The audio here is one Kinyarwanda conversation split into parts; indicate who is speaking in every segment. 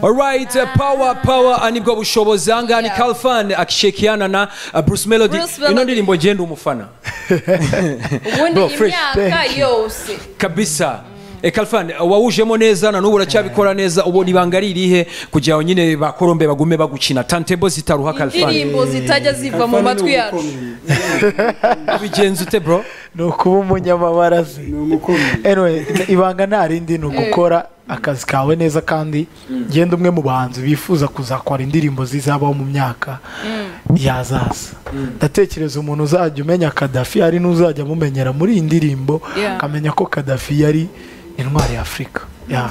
Speaker 1: Alright, uh, power power uh, nibwo bushobozi ahangaha ni Kalfan akishirikiana na uh, Bruce Melody.
Speaker 2: Bruce Melody.
Speaker 1: Ino ndirimbo genda umufana.
Speaker 2: ubundi
Speaker 1: Bro, fresh,
Speaker 2: imyaka yose
Speaker 1: kabisa e Kalfan uh, wawujemo neza na n'ubu uracyabikora neza ubu ibanga ari irihe kugira ngo nyine bakorombe bagume bagukina tantebo zitaruha Kalfan.
Speaker 2: indirimbo zitajya ziva mu matwi yacu
Speaker 1: Ubigenza ute bro?
Speaker 3: ni ukuba umunyamabara se
Speaker 4: ni umukomyi
Speaker 3: Anyway, ibanga nta rindi ni ugukora akazi kawe neza kandi genda umwe mu bahanzi bifuza kuzakora indirimbo zizabaho mu myaka yazaza ndatekereza umuntu uzajya umenya kadafi hari n'uzajya amumenyera muri iyi ndirimbo
Speaker 2: Yeah.
Speaker 3: akamenya ko kadafi yari intwari ya afurika Yeah.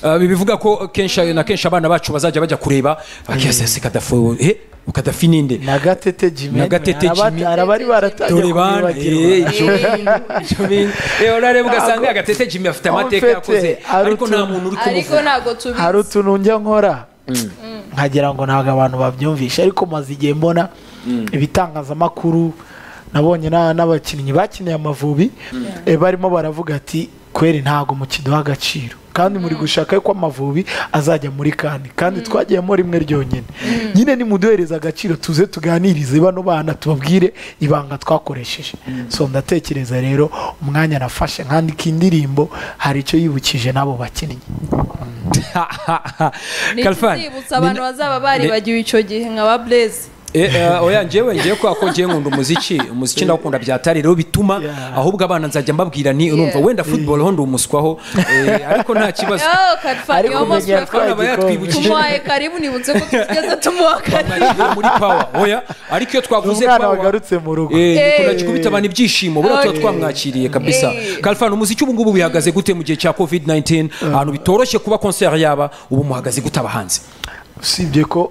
Speaker 1: Uh, bivuga ko kenshi na kenshi abana bacu bazajya bajya kureba bakiyasese Kadafi eh Kadafi ninde?
Speaker 3: na gatete jimmy
Speaker 1: Na Gatete
Speaker 3: Araba-
Speaker 1: Jimmy.
Speaker 3: arabari baratangiye
Speaker 1: dore bana
Speaker 3: kubibagirwa.
Speaker 1: urareba ugasanga agatete jimmy afite amateka
Speaker 3: Ntabwo
Speaker 1: yakoze
Speaker 3: mfite, ari
Speaker 1: ariko nta
Speaker 3: utuntu.
Speaker 1: muntu uri
Speaker 2: ariko
Speaker 1: kumufata
Speaker 2: ntago
Speaker 3: hari
Speaker 2: tubizi
Speaker 3: utuntu njya nkora nkagira ngo ntabwo abantu babyumvisha ariko maze igihe mbona ibitangazamakuru nabonye na- n'abakinnyi bakiniye amavubi eh, barimo baravuga ati kweri ntabwo mukiduha agaciro kandi muri gushaka ko amavubi azajya muri kandi kandi twagiyemo rimwe ryonyine nyine nimuduhereza agaciro tuze tuganirize bano bana tubabwire ibanga twakoresheje so ndatekereza rero umwanya nafashe nkandika indirimbo hari icyo yibukije n'abo bakinnyi
Speaker 1: Kalfan,
Speaker 2: ntikizibutsa abantu
Speaker 1: nina-
Speaker 2: bazaba baribagiwe icyo gihe nka ba burezi
Speaker 1: Eh, eh, oya njyewe ngiye kubera ko ngiye nkunda umuziki umuziki ndawukunda byatari rero bituma
Speaker 3: Yeah.
Speaker 1: ahubwo abana nzajya mbabwira nti urumva
Speaker 2: Yeah.
Speaker 1: wenda football ho ndi umuswaho eh, ariko nta kibazo
Speaker 2: karifani
Speaker 3: Ariko
Speaker 2: yomo
Speaker 3: umenya
Speaker 1: Kalfan aba yatwibukije
Speaker 2: tumuhaye karibu nibutse ko tugeze tumuha karibu
Speaker 1: Twaganiriye muri power oya ariko iyo twavuze
Speaker 3: umwana
Speaker 1: power
Speaker 3: wagarutse mu rugo
Speaker 1: Eh,
Speaker 2: Eh.
Speaker 1: dukunda gikubita abantu ibyishimo buriya tuba
Speaker 2: Okay.
Speaker 1: twamwakiriye kabisa
Speaker 2: Eh.
Speaker 1: kalfan umuziki ubu ngubu bihagaze gute mu gihe cya covid 19 ahantu bitoroshye kuba concert yaba ubu muhagaze gute abahanzi
Speaker 3: usibye ko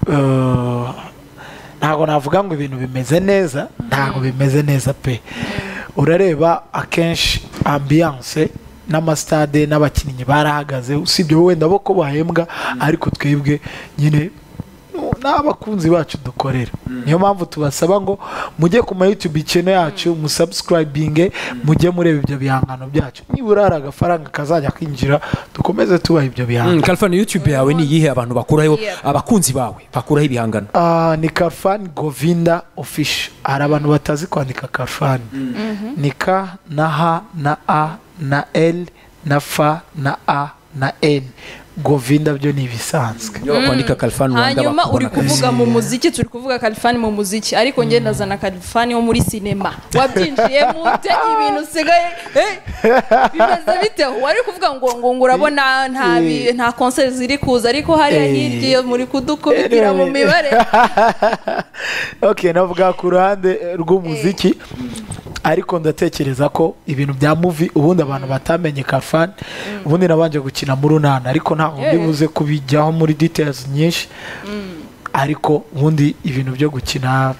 Speaker 3: eh, ntabwo navuga ngo ibintu bimeze neza ntabwo bimeze neza pe urareba akenshi ambiyanse n'amasitade n'abakinnyi barahagaze usibye wenda bo ko bahembwa ariko twebwe nyine n'abakunzi bacu dukorera niyo mpamvu tubasaba ngo mujye ku ma youtube channel yacu musubscribinge mujye mureba ibyo bihangano byacu nibura hari agafaranga kazajya kinjira dukomeze tubaha ibyo bihangano
Speaker 1: Mm, kalfan youtube yawe ni iyihe abantu bakuraho
Speaker 2: Yeah.
Speaker 1: abakunzi bawe bakuraho ibihangano
Speaker 3: Ah, ni kafani govinda ofisho hari abantu batazi kwandika kafani ni ka na h na a na l na f na a na n govinda byo ni ibisanzwe
Speaker 1: iyo bakwandika kalfan rwanda
Speaker 2: hanyuma uri
Speaker 1: bakubona kabisa
Speaker 2: kuvuga mu muziki turi kuvuga kalifani mu muziki ariko njye ndazana kalifani wo muri sinema wabyinjiyemo ute ibintu usigaye eh, bimeze bite wari kuvuga ngo ngo ngo urabona nta bi- nta konseri ziri kuza ariko hariya
Speaker 3: Eh.
Speaker 2: hirya muri kudukubitira mu mibare
Speaker 3: ok navuga ku ruhande eh, rw'umuziki ariko ndatekereza ko ibintu bya muvi ubundi abantu batamenye kafani ubundi nabanje gukina mu runana ariko ntabwo
Speaker 2: Yeah.
Speaker 3: mbibuze kubijyaho muri details nyinshi ariko ubundi ibintu byo gukina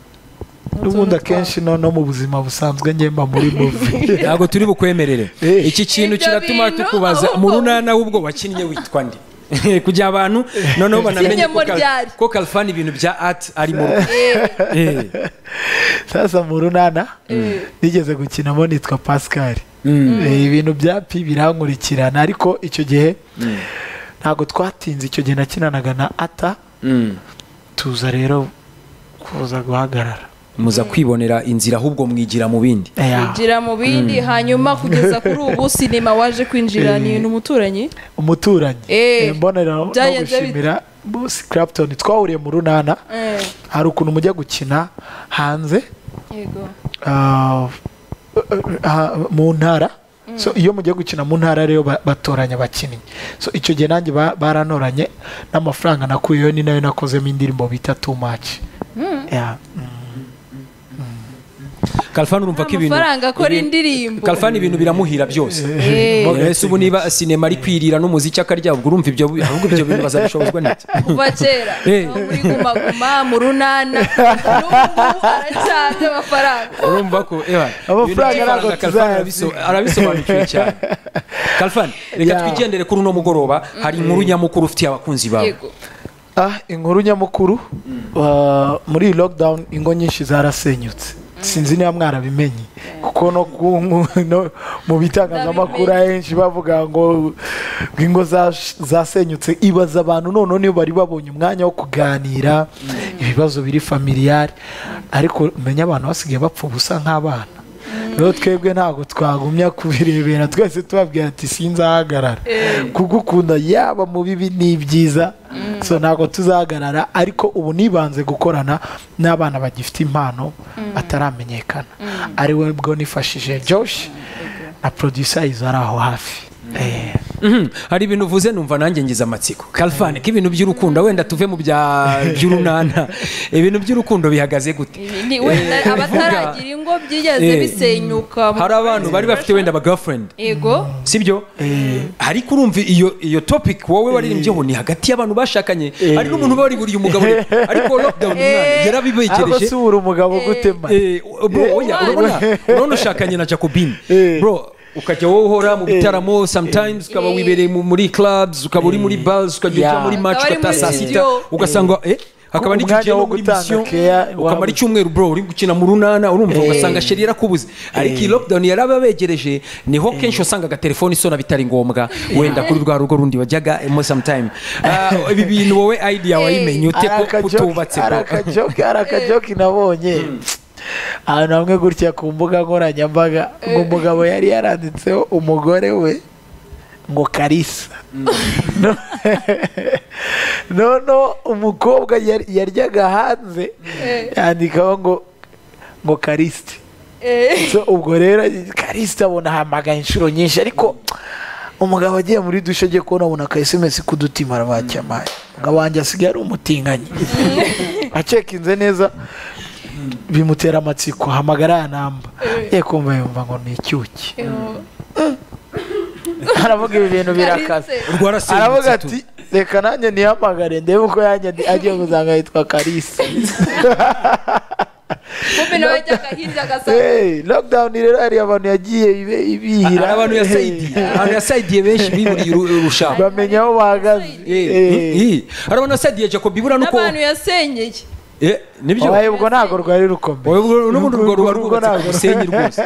Speaker 3: ubundi akenshi no no mu buzima busanzwe ngemba muri muvi
Speaker 1: ntabwo turi bukwemerere
Speaker 3: Eh.
Speaker 1: iki kintu
Speaker 2: Ibyo
Speaker 1: kiratuma
Speaker 2: bintu,
Speaker 1: tukubaza
Speaker 2: ahubwo-
Speaker 1: mu runana w'ubwo wakinnye witwa ndi kugira abantu noneho banamenye ko
Speaker 2: Ikinyemo
Speaker 1: Kal-
Speaker 2: ryari.
Speaker 1: ko kalfan ibintu bya art arimo Eh.
Speaker 3: sasa mu runana nigeze gukinamo nitwa pascal Eh, ibintu bya pi birankurikirana ariko icyo gihe ntabwo twatinze icyo gihe nakinanaga na ata
Speaker 1: Mm.
Speaker 3: tuza rero kuza guhagarara
Speaker 1: muza kwibonera inzira ahubwo mwigira mu bindi
Speaker 3: Eya.
Speaker 2: kwinjira mu bindi hanyuma kugeza kuri ubu sinema waje kwinjira ni umuturanyi
Speaker 3: umuturanyi
Speaker 2: Eh,
Speaker 3: Eh, mbonera no
Speaker 2: byagenze bite?
Speaker 3: gushimira Boss Clapton twahuriye mu runana
Speaker 2: Eh,
Speaker 3: hari ukuntu mujya gukina hanze
Speaker 2: yego
Speaker 3: ah, ah, mu ntara so iyo mugiye gukina mu ntara rero ba- batoranya abakinnyi so icyo gihe nanjye ba- baranoranye n'amafaranga nakuyeyo ni nayo nakozemo indirimbo bita too much Yeah.
Speaker 1: kalfan urumva ko ibintu
Speaker 2: amafaranga akora
Speaker 1: ibintu-
Speaker 2: indirimbo
Speaker 1: kalfani ibintu biramuhira byose
Speaker 2: Eh.
Speaker 1: ese ubu niba sinema ari kwirira n'umuziki akarya ubwo urumva ibyo ahubwo ibyo bintu bazabishobozwa n'iki
Speaker 2: kuva kera
Speaker 1: Eh.
Speaker 2: aho muri guma guma mu runana n'ubu aracyabye amafaranga
Speaker 1: urumva ko ewa ibintu
Speaker 3: Amafaranga ntabwo
Speaker 1: by'ifaranga Kalfan
Speaker 3: tuzayazi.
Speaker 1: arabiso- arabisobanukiwe cyane kalfan reka
Speaker 3: Yeah.
Speaker 1: twigendere kuri uno mugoroba hari inkuru nyamukuru ufitiye abakunzi bawe
Speaker 2: yego
Speaker 3: Ah, inkuru nyamukuru ah, muri iyi lockdown ingo nyinshi zarasenyutse sinzi niba mwarabimenye kuko no ku- mu- no mu bitangazamakuru henshi bavuga ngo ngo ingo zash- zasenyutse ibaza abantu noneho niyo bari babonye umwanya wo kuganira ibibazo biri familiyari ariko umenya abantu basigaye bapfa ubusa nk'abana rero twebwe ntabwo twagumya kubirebera twese tubabwira ati sinzahagarara kugukunda yaba mu bibi n'ibyiza so ntabwo tuzahagarara ariko ubu nibanze gukorana n'abana bagifite impano bataramenyekana ari we bwo nifashije josh na producer izo ari aho hafi Eh.
Speaker 1: Mhm. hari ibintu uvuze numva nanjye ngize amatsiko kalifani k'ibintu by'urukundo wenda tuve mu bya by'urunana ibintu by'urukundo bihagaze gute
Speaker 2: Ni wenda
Speaker 1: Eh,
Speaker 2: abataragira ingo byigeze
Speaker 1: Eh,
Speaker 2: bisenyuka mu-
Speaker 1: hari abantu bari bafite wenda aba girlfriend
Speaker 2: yego
Speaker 1: sibyo ariko urumva iyo iyo topic wowe waririmbyeho ni hagati y'abantu bashakanye hari n'umuntu uba wariburiye umugabo rero. ariko lockdown umwana
Speaker 3: ariko
Speaker 1: yarabibekereje
Speaker 3: si ubura umugabo gutema
Speaker 1: Eh, bro oya
Speaker 2: umwana.
Speaker 1: urabona urabona ushakanye na jacobine
Speaker 3: Eh.
Speaker 1: bro ukajya wowe uhora mu bitaramo sometimes ukaba
Speaker 2: Eh.
Speaker 1: wibereye mu- muri clubs ukaba uri muri bars ukajya ujya
Speaker 3: Yeah.
Speaker 1: muri match
Speaker 2: Ukaba uri
Speaker 1: ugataha
Speaker 2: muri
Speaker 1: saa sita
Speaker 2: studio.
Speaker 1: ugasanga eh hakaba
Speaker 3: Umwanya
Speaker 1: n'igihe
Speaker 3: wo
Speaker 1: no muri
Speaker 3: gutanga
Speaker 1: mission
Speaker 3: care
Speaker 1: ukamara
Speaker 3: wabuze.
Speaker 1: icyumweru bro uri gukina mu runana urumva ugasanga sheri yarakubuze ariko iyi lockdown yarababegereje niho kenshi wasangaga telefone isona bitari ngombwa wenda kuri rwa rugo rundi wajyaga mo sometime Ah, ibi bintu wowe idea wayimenye ute ko kutubatse
Speaker 3: ari
Speaker 1: bro
Speaker 3: akajoke ari akajoke nabonye ahantu hamwe gutya ku mbuga nkoranyambaga ngo umugabo yari yaranditseho umugore we ngo karisa No- noneho umukobwa yar- yaryaga hanze yandikaho ngo ngo karisiti
Speaker 2: Eh,
Speaker 3: so ubwo rero karisita abona ahamagaye inshuro nyinshi ariko umugabo agiye muri dushe agiye kubona abona aka esemesi k'udutima arabacyamaye umugabo wanjye asigaye ari umutinganyi acekinze neza bimutera amatsiko hamagara ya namba ye kumva yumva ngo ni icyuki aravuga ibi bintu birakaze
Speaker 1: rwarasenyutse
Speaker 3: aravuga
Speaker 1: tu.
Speaker 3: ati reka nanjye nihamagare ndebe uko yanjye ndi- agiye kuzanga yitwa karisi
Speaker 2: kumbe nawe ajyaga hirya agasanga
Speaker 3: Hey, lockdown rero hari abantu yagiye ibe- ibihira
Speaker 1: hari abantu
Speaker 3: Hey.
Speaker 1: yasayidiye abantu yasayidiye benshi biburiye uru- urushaho
Speaker 3: bamenya aho bahagaze
Speaker 1: Eh,
Speaker 3: Eh.
Speaker 1: eh, hari abantu yasayidiye jacob ibura nuko
Speaker 2: n'abantu yasenyeye
Speaker 1: Eh, nibyo
Speaker 3: Oya, ubwo ntabwo rwari rukomeye
Speaker 1: Wowe urwo- n'ubundi urwo ruba
Speaker 3: Urwo
Speaker 1: rwubatse ku
Speaker 3: ntabwo-
Speaker 1: musenyi rwose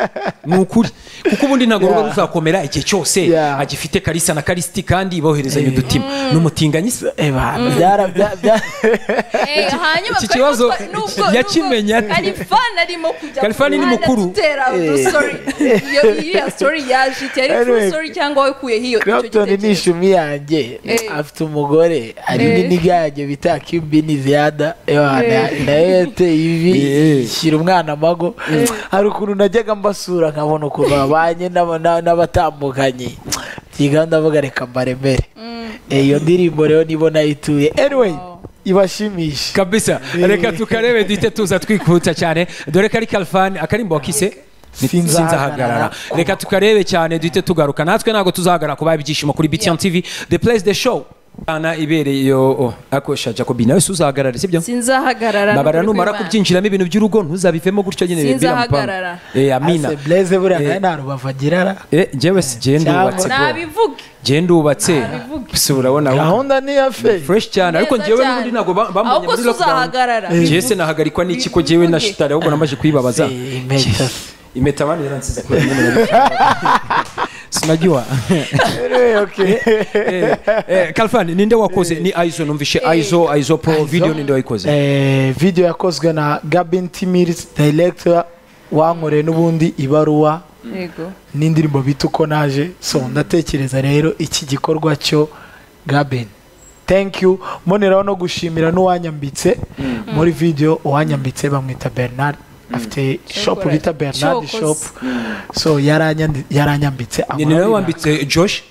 Speaker 1: ni ukuri kuko ubundi ntabwo ruba
Speaker 3: Yeah.
Speaker 1: ruzakomera igihe cyose
Speaker 3: Yeah.
Speaker 1: agifite karisa na karisiti kandi boherezanya udutima ni umutinganyi se
Speaker 3: Eh, bantu, byara- bya- bya-
Speaker 2: Eh, hanyuma
Speaker 1: iki kibazo
Speaker 2: Kalifani- nubwo-
Speaker 1: yakimenye
Speaker 2: nubwo
Speaker 1: ate?
Speaker 2: Kalifani arimo kujya ku
Speaker 1: Kalifani ni
Speaker 2: muhanda
Speaker 1: mukuru.
Speaker 2: dutera
Speaker 3: Eh.
Speaker 2: udusori. iyo iriya story yaje iti ari true
Speaker 3: Anyway,
Speaker 2: story cyangwa wakuyeho iyo icyo
Speaker 3: Clapton ni
Speaker 2: gitekerezo
Speaker 3: ishumi yanjye
Speaker 2: Eh.
Speaker 3: afite umugore hari indi
Speaker 2: Eh.
Speaker 3: niga yanjye bita kimbini ziyada nayo yateye ibi
Speaker 1: Eh.
Speaker 3: shyira umwana amago hari ukuntu najyaga mbasura nkabona ukuntu babanye n'aba- n'a- n'abatambukanye byiga ndavuga reka mbaremere Eh, iyo ndirimbo rero nibo nayituye anyway ibashimishe
Speaker 1: kabisa reka tukarebe duhite tuza twikuta cyane dore ko ari kalifani akarimbo wakise
Speaker 3: Sinzahagarara.
Speaker 1: sinzahagarara reka tukarebe cyane duhite tugaruka natwe ntabwo tuzahagarara kubaha ibyishimo kuri btn tv the place the show ana ibereye iyo oh, akosha jacobi nawe si uzahagarara sibyo
Speaker 2: sinzahagarara
Speaker 1: babara
Speaker 2: n'ukuri
Speaker 1: numara
Speaker 2: kw'Imana.
Speaker 1: kubyinjiramo ibintu by'urugo ntuzabivemo gutyo nyine
Speaker 2: Sinzahagarara.
Speaker 1: Eh, amina
Speaker 3: ase blaze buriya
Speaker 1: Eh.
Speaker 3: nawe nta rubavu agira ara
Speaker 1: Eh, njyewe si jye ndubatse bro.
Speaker 2: nabivuge
Speaker 1: jye ndubatse
Speaker 2: Nabivuge.
Speaker 1: si urabona we.
Speaker 3: gahunda ni iya fe
Speaker 1: fresh cyane ariko
Speaker 2: Neza
Speaker 1: njyewe
Speaker 2: cyane.
Speaker 1: n'ubundi ntabwo ba- bambonye
Speaker 2: ahubwo
Speaker 1: muri
Speaker 2: se uzahagarara
Speaker 1: lockdown jye se nahagarikwa n'iki ko jyewe na
Speaker 2: Bivuge.
Speaker 1: shitari ahubwo namaje kuyibabaza
Speaker 3: Eh, impeta
Speaker 1: impeta abandi yaransize kubera nyine nabishaka. sinajywa
Speaker 3: Anyway, okay.
Speaker 1: Eh, eh, kalfan ninde wakoze ni aizo numvishe aizo aizo pro video ninde wayikoze
Speaker 3: Eh, video yakozwe na gabin timiris director wankoreye n'ubundi ibaruwa
Speaker 2: yego
Speaker 3: n'indirimbo bita uko naje so ndatekereza rero iki gikorwa cyo gabin thank you mboneraho no gushimira n'uwanyambitse muri video uwanyambitse bamwita bernard afite shop bita bernard
Speaker 2: Shokoze.
Speaker 3: shop so yaranyandi- yaranyambitse
Speaker 1: ni nawe
Speaker 3: amabara.
Speaker 1: wambitse josh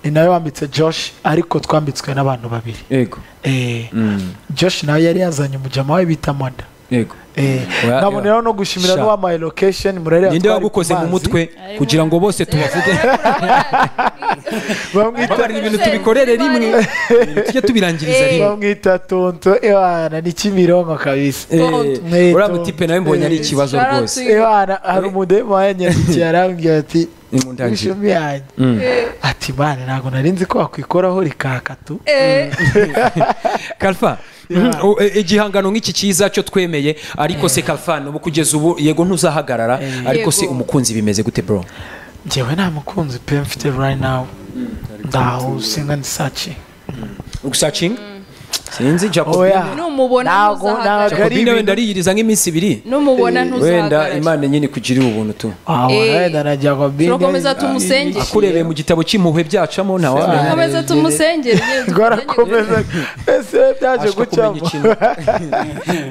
Speaker 3: ni nawe wambitse josh ariko twambitswe n'abantu babiri
Speaker 1: yego
Speaker 3: Eh, josh nawe yari yazanye umujama we bita mada
Speaker 1: yego
Speaker 3: Eh,
Speaker 1: Oya,
Speaker 3: nkaboneraho no gushimira
Speaker 1: Sha.
Speaker 3: n'uwampaye location murareba
Speaker 1: ninde
Speaker 3: twari ku
Speaker 1: wagukoze mu
Speaker 3: mazi.
Speaker 1: mutwe kugira ngo bose tubavuge
Speaker 3: bamwita
Speaker 1: babarira ibintu tubikorere rimwe ibintu tujye tubirangiriza rimwe
Speaker 3: bamwita tonto ewana ni kimironko kabisa
Speaker 1: Eh, uriya mutipe nawe mbonye ari
Speaker 3: Eh,
Speaker 1: ikibazo
Speaker 2: Shout out
Speaker 1: rwose
Speaker 2: to you.
Speaker 3: ewana hari umudemu wanyandikiye arambwira ati
Speaker 1: Nimundangire.
Speaker 3: ishumi yanjye ati mani ntabwo nari nzi ko wakwikoraho rikakatu
Speaker 2: Eh,
Speaker 1: kalfa
Speaker 3: Yeah.
Speaker 1: O- e- igihangano nk'iki cyiza cyo twemeye ariko se kalfani ubu kugeza ubu yego ntuzahagarara ariko se
Speaker 2: Yego.
Speaker 1: umukunzi bimeze gute bro
Speaker 3: njyewe nta mukunzi pe mfite right now ndaho singa ndisaci
Speaker 1: ugusacinga sinzi jacob
Speaker 3: oya
Speaker 2: Numubona
Speaker 3: ntago
Speaker 2: ntuzahagarare.
Speaker 3: ntago ari
Speaker 1: Jacob nawe
Speaker 3: ibintu
Speaker 1: ndariyiriza nk'iminsi ibiri
Speaker 2: numubona
Speaker 1: wenda
Speaker 2: ntuzahagarare
Speaker 1: imana nyine ikugirire ubuntu tu
Speaker 3: wawe
Speaker 2: Eh,
Speaker 3: wenda na Jacobi
Speaker 2: turakomeza tumusengere.
Speaker 1: akurebeye mu gitabo cy'impuhwe byacamo ntawamenya
Speaker 2: turakomeza tumusengere nyine
Speaker 3: twarakomeza ese byaje
Speaker 1: ashaka kumenya
Speaker 3: gucamo
Speaker 1: ikintu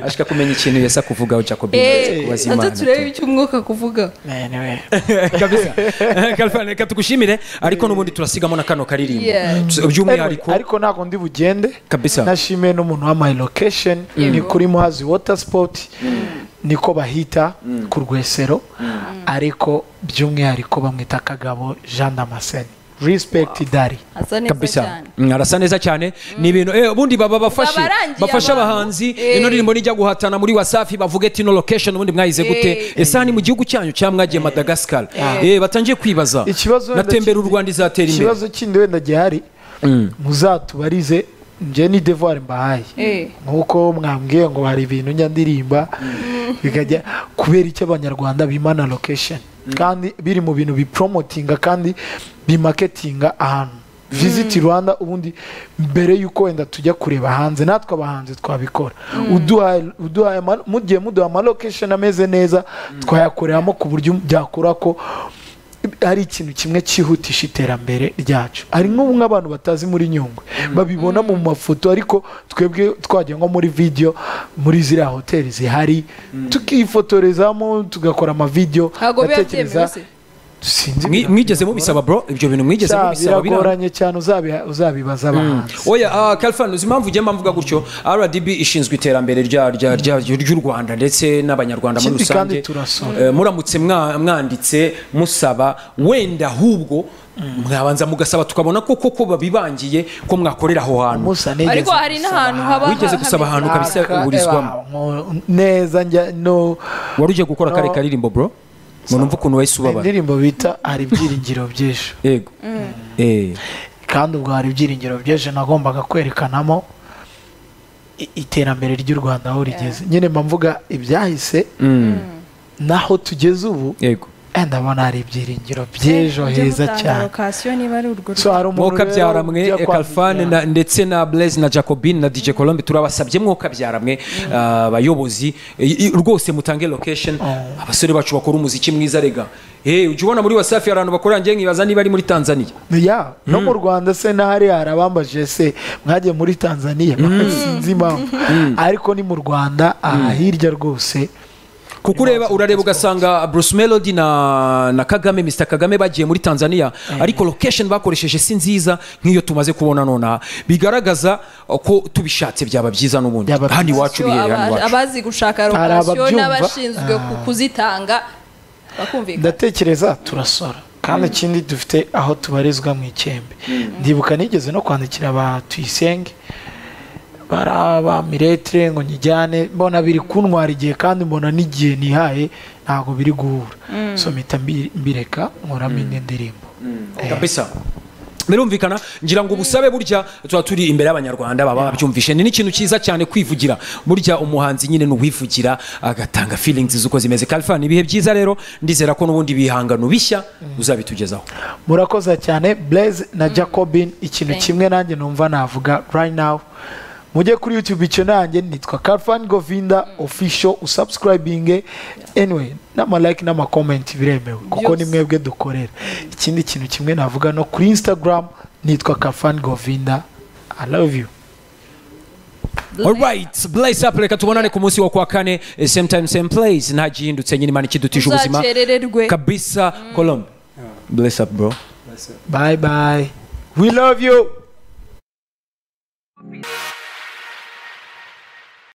Speaker 1: ashaka kumenya ikintu yesa kuvugaho jacob
Speaker 2: Eh,
Speaker 1: kubaza
Speaker 2: ate
Speaker 1: imana tu.
Speaker 2: turebe icyo umwuka kuvuga
Speaker 3: Anyway.
Speaker 1: kabisa Kalfan, reka tugushimire ariko n'ubundi turasigamo na kano karirimbo
Speaker 2: Yeah.
Speaker 1: Tu- by'umwihariko
Speaker 3: ariko ntabwo ndi bugende
Speaker 1: Kabisa.
Speaker 3: nashimiye n'umuntu wa my location ni kuri muhazi water sport niko bahita ku rwesero ariko by'umwihariko bamwita kagabo jean damascene respect dari
Speaker 2: asa neza
Speaker 1: kabisa
Speaker 2: cyane
Speaker 1: Mm, arasa neza cyane ni ibintu eh, ubundi baba bafashe
Speaker 2: Babarangiye
Speaker 1: bafashe
Speaker 2: abantu.
Speaker 1: abahanzi
Speaker 2: Eh.
Speaker 1: ino ndirimbo nijya guhatana muri wasafi bavuge ati no location ubundi mwayize gute
Speaker 2: Eh.
Speaker 1: ese aha ni mu gihugu cyanyu cyangwa mwagiye madagascar Eh, batangiye kwibaza
Speaker 3: Ikibazo wenda
Speaker 1: natembera u
Speaker 3: ki-
Speaker 1: rwanda izatera imbere
Speaker 3: ikibazo kindi wenda gihari muzatubarize njye ni devoir mbahaye
Speaker 2: Eh.
Speaker 3: nk'uko mwambwiye ngo hari ibintu njya ndirimba bikajya kubera icyo abanyarwanda bimana location kandi biri mu bintu bipromotinga kandi bimaketinga ahantu visiti rwanda ubundi mbere y'uko wenda tujya kureba hanze natwe abahanzi twabikora uduhaye uduhaye ama- mugiye muduha amalokesheni ameze neza twayakoreramo ku buryo byakora ko ari ikintu kimwe cyihutisha iterambere ryacu hari nk'ubu nk'abantu batazi muri nyungwe babibona mu mafoto ariko twebwe twajya nko muri video muri ziriya hoteli zihari tukifotorezamo tugakora amavideyo
Speaker 2: ntabwo biba byemewe se
Speaker 3: sinzi
Speaker 1: Mwi- mwigeze mubisaba bro ibyo bintu mwigeze
Speaker 3: Cya,
Speaker 1: mubisaba biranga
Speaker 3: biragoranye cyane uzabiha- uzabibaza abahanzi
Speaker 1: oya ah, kalfan uzi impamvu ugenda mvuga gutyo rdb ishinzwe iterambere rya- rya- rya- ry'u rwanda ndetse n'abanyarwanda muri
Speaker 3: Ikindi kandi
Speaker 1: rusange
Speaker 3: turasora.
Speaker 1: Eh, muramutse mwa- mwanditse musaba wenda ahubwo mwabanza mugasaba tukabona ko koko babibangiye ko mwakorera aho hantu
Speaker 3: musa nigeze
Speaker 2: ariko hari
Speaker 3: gusaba
Speaker 2: n'ahantu haba
Speaker 1: Wigeze gusaba ahantu
Speaker 2: hameze-
Speaker 1: kabisa
Speaker 3: Aka-
Speaker 1: uburizwamo?
Speaker 3: ewa, nko- neza njya no
Speaker 1: wari ugiye gukora
Speaker 3: No.
Speaker 1: kare karirimbo bro ngo numve ukuntu wahise ubabara
Speaker 3: indirimbo bita hari ibyiringiro by'ejo
Speaker 1: yego Eh.
Speaker 3: kandi ubwo hari ibyiringiro by'ejo nagombaga kwerekanamo i- iterambere ry'u rwanda aho rigeze nyine mba mvuga ibyahise
Speaker 1: Mm.
Speaker 3: naho tugeze ubu
Speaker 1: yego
Speaker 3: eh, ndabona hari ibyiringiro by'ejo
Speaker 2: Ujye
Speaker 3: heza
Speaker 2: mutanga
Speaker 3: cyane
Speaker 2: location niba ari urwo
Speaker 3: so hari umuntu
Speaker 1: mwoka
Speaker 3: rero
Speaker 1: byaramwe
Speaker 3: ujya kwa
Speaker 1: kalfane
Speaker 3: Vivian.
Speaker 1: na- ndetse na blaise na jacobine na dj colombe turabasabye mwoka byaramwe ah, abayobozi i- i- rwose mutange location abasore bacu bakora umuziki mwiza rega Eh, ujya ubona muri wasafi hari abantu bakorera njye nkibaza niba ari muri tanzania
Speaker 3: ya no mu rwanda se n'ahari harabambaje se mwagiye muri tanzania sinzi impamvu ariko ni mu rwanda aha hirya rwose
Speaker 1: kuko ureba urareba ugasanga bruce melody na, na kagame mr kagame bagiye muri tanzania ariko location bakoresheje si nziza nk'iyo tumaze kubona nonaha bigaragaza uh, ko tubishatse byaba byiza n'ubundi
Speaker 3: Byaba
Speaker 1: handi
Speaker 3: byiza.
Speaker 1: iwacu
Speaker 2: Yo,
Speaker 1: biherera
Speaker 2: aba-
Speaker 1: hano iwacu
Speaker 2: abazi gushaka
Speaker 3: Hari
Speaker 2: lokasiyo
Speaker 3: ababyumva.
Speaker 2: n'abashinzwe ku-
Speaker 3: Ah.
Speaker 2: kuzitanga bakumvikana
Speaker 3: ndatekereza turasora kandi ikindi dufite aho tubarizwa mu ikembe ndibuka nigeze no kwandikira ba tuyisenge baraba miretire ngo nyijyane mbona biri kuntwara igihe kandi mbona n'igihe nihaye ntabwo biri guhura so mpita mbi- mbireka nkoramo indi ndirimbo
Speaker 1: kabisa birumvikana ngira ngo ubusabe burya tuba turi imbere y'abanyarwanda baba babyumvishe ni n'ikintu cyiza cyane kwivugira burya umuhanzi nyine ni uwivugira agatanga feelings z'uko zimeze kalifa ni ibihe byiza rero ndizera ko n'ubundi bihangano bishya uzabitugezaho
Speaker 3: murakoze cyane blaise na jacobin ikintu kimwe nanjye numva navuga right now mujye kuri youtube icyo nanjye nitwa carfan govinda official usubscribinge anyway n'amalike n'amakomenti biremewe kuko ni mwebwe dukorera ikindi kintu kimwe navuga no kuri instagram nitwa carfan govinda i love you
Speaker 1: alright blaze up reka tubonane ku munsi wa kwa kane eh, same time same place nta gihindutse nyine imana ikidutije ubuzima
Speaker 2: uzakerererwe
Speaker 1: kabisa colombe bless up bro
Speaker 3: bye bye we love you